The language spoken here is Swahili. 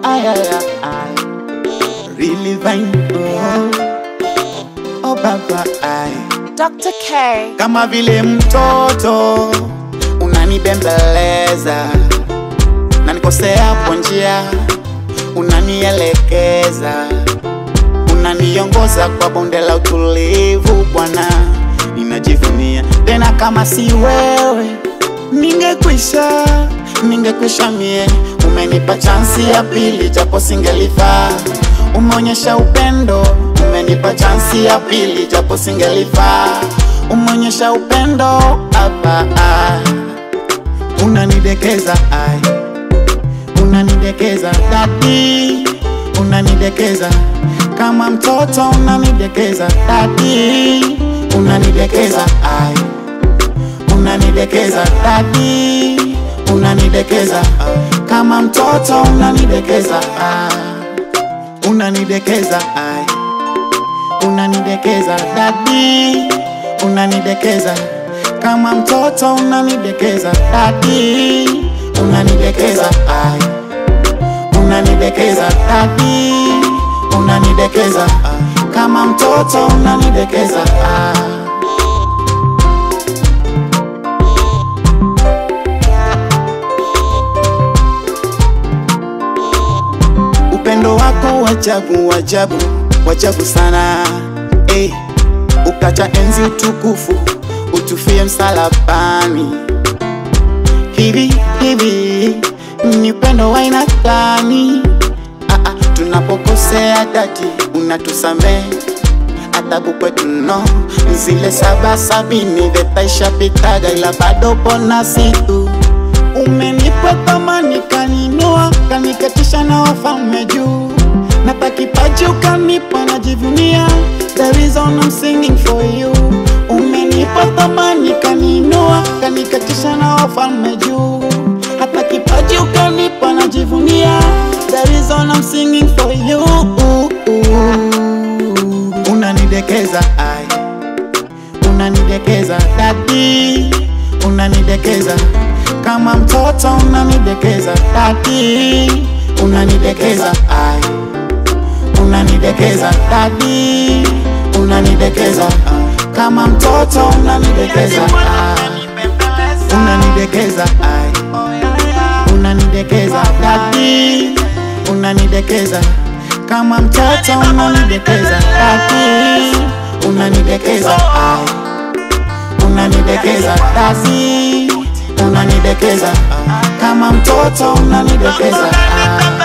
ay, ay, ay. Really fine, oh, oh baba, ay. Dr. K. Kama vile mtoto unanibembeleza, na nikosea kwa njia, unanielekeza, unaniongoza kwa bonde la utulivu. Bwana, ninajivunia tena, kama si wewe ningekwisha, ningekwisha mie. Umenipa chansi ya pili, japo singelifaa. Umeonyesha upendo, umenipa chansi ya pili, japo singelifaa. Umeonyesha upendo hapa, ah. unanidekeza ai, unanidekeza dadi, unanidekeza kama mtoto, unanidekeza dadi, unanidekeza ai unanidekeza dadi, unanidekeza kama mtoto, unanidekeza ah. unanidekeza ai, unanidekeza dadi, unanidekeza kama mtoto, unanidekeza dadi, unanidekeza ai, unanidekeza dadi, unanidekeza kama mtoto, unanidekeza ah. upendo wako wajabu wajabu wajabu sana eh, ukacha enzi utukufu utufie msalabani hivi hivi ni upendo wa aina gani ah, ah, tunapokosea dadi unatusamehe adabu kwetu no zile saba sabini vetaishapitaga ila bado pona situ umenipa thamani kaninua kaniketisha na wafalme juu napa kipaji ukanipa najivunia the reason I'm singing for you umenipa thamani kaninua kaniketisha na wafalme juu hata kipaji ukanipa najivunia the reason I'm singing for you unanidekeza ai unanidekeza dadi unanidekeza kama mtoto unanidekeza dadi unanidekeza ai unanidekeza dadi unanidekeza kama mtoto unanidekeza ai unanidekeza ai unanidekeza dadi unanidekeza kama mtoto unanidekeza dadi unanidekeza ai unanidekeza dadi unanidekeza kama mtoto unanidekeza ah.